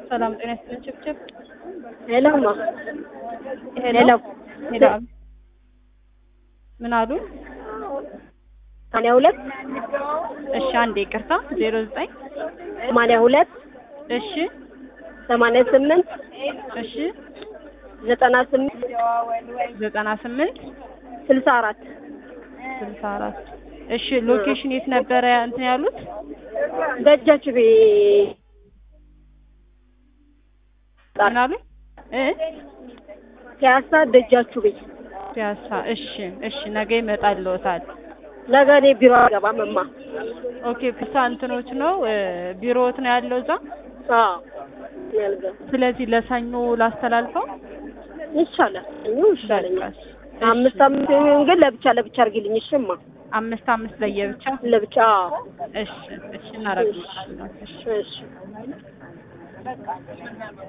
ሰላም ጤና ይስጥልኝ። ችብችብ ሄሎማ ሄሎ ሄሎ ሄሎ ምን አሉ? ሰማንያ ሁለት እሺ አንዴ ይቅርታ። ዜሮ ዘጠኝ ሰማንያ ሁለት እሺ ሰማንያ ስምንት እሺ ዘጠና ስምንት ዘጠና ስምንት ስልሳ አራት ስልሳ አራት እሺ ሎኬሽን የት ነበረ እንትን ያሉት? ደጃች ቤ ምን አሉ? እ ፒያሳ ደጃችሁ ቤት ፒያሳ እሺ እሺ ነገ ይመጣልዎታል። ነገ እኔ ቢሮ አልገባም እማ ኦኬ ፒያሳ እንትኖች ነው እ ቢሮዎት ነው ያለው እዛ። አዎ እኔ አልገባም ስለዚህ ለሰኞ ላስተላልፈው። ይቻላል እኔ ይሻለኛል በቃ እሺ። አምስት አምስት ይሁን ግን ለብቻ ለብቻ አድርጊልኝ እሺ እማ አምስት አምስት ለየብቻ ለብቻ አዎ እሺ እሺ እናደርግልሻለን። እሺ እሺ